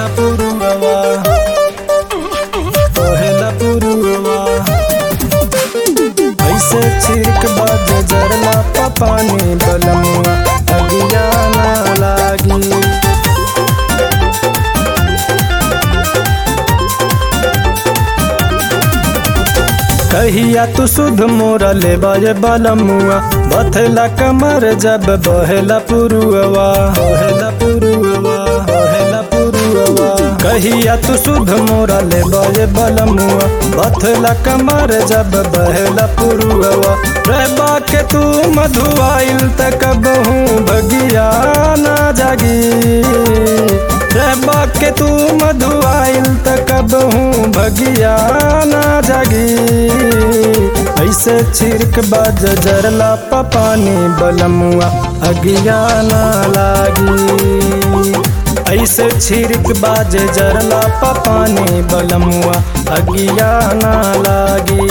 पुरुवा कहेला पुरुवा ऐसे छिड़क बाज जरला पानी बलमुआ अगिया ना लागी कहिया तू सुध मोरा ले बाजे बलमुआ बथला कमर जब बहेला पुरुआ बहेला पुरुआ बहेला पुरुआ कहिया तू सुध मोरा ले बाजे बलमुआ बथला कमर जब बहेला पुरुआ रहबा के तू मधुआइल तक हूँ भगिया ना जागी रहबा के तू मधुआइल तक हूँ भगिया ना जागी ऐसे छिड़क बाज जरला पानी बलमुआ अगिया ना लागी ऐसे छिड़क बाज जरला पानी बलमुआ अगिया ना लागी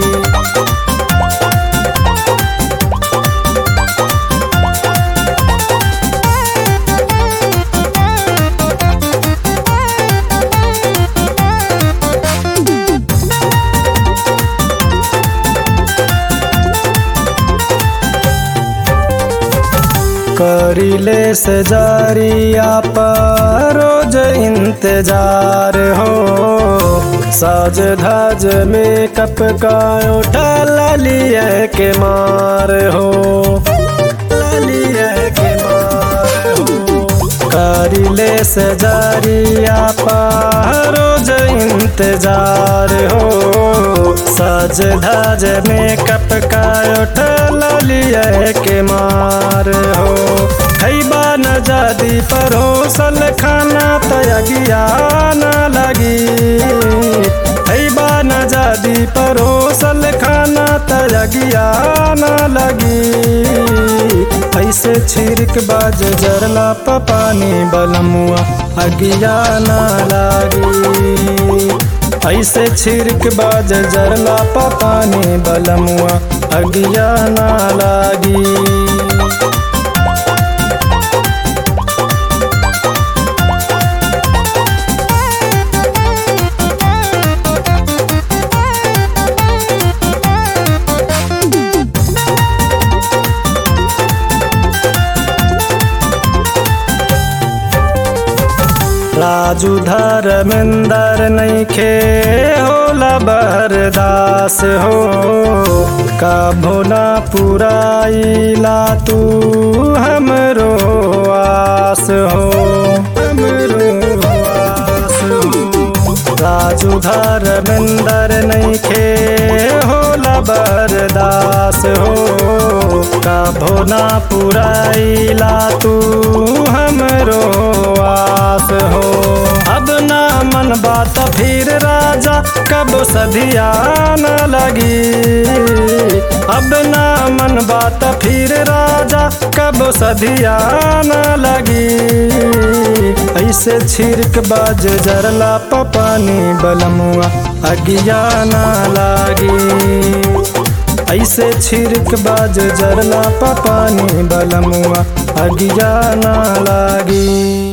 करिले से जारिया पर रोज इंतजार हो साज धाज मेकअप का उठा लालिए के मार हो लालिए के मार हो करिले से जारिया पर रोज इंतजार हो साज धाज मेकअप का उठा लालिए के मार हो खैबा न जादी परोसल खाना तयगिया न लगी खैबा न जादी परोसल खाना तयगिया न लगी ऐसे छिड़क बाज जरला पानी बलमुआ अगिया न लागी ऐसे छिड़क बाज जरला पानी बलमुआ अगिया न लागी राजू धर्मेंदर नैखे होला बरदास हो कभो ना पुराइला तू हमरो आस हो हमरो आस हो राजू धर्मेंदर नैखे होला बरदास हो कभो ना पुराइला तू हमरो आस हो अब ना मन बात फिर राजा कब सधिया न लगी अब ना मन बात फिर राजा कब सधिया न लगी ऐसे छिड़क बाज जरला पानी बलमुआ अगिया न लागी ऐसे छिड़क बाज जरला पानी बलमुआ अगिया न लागी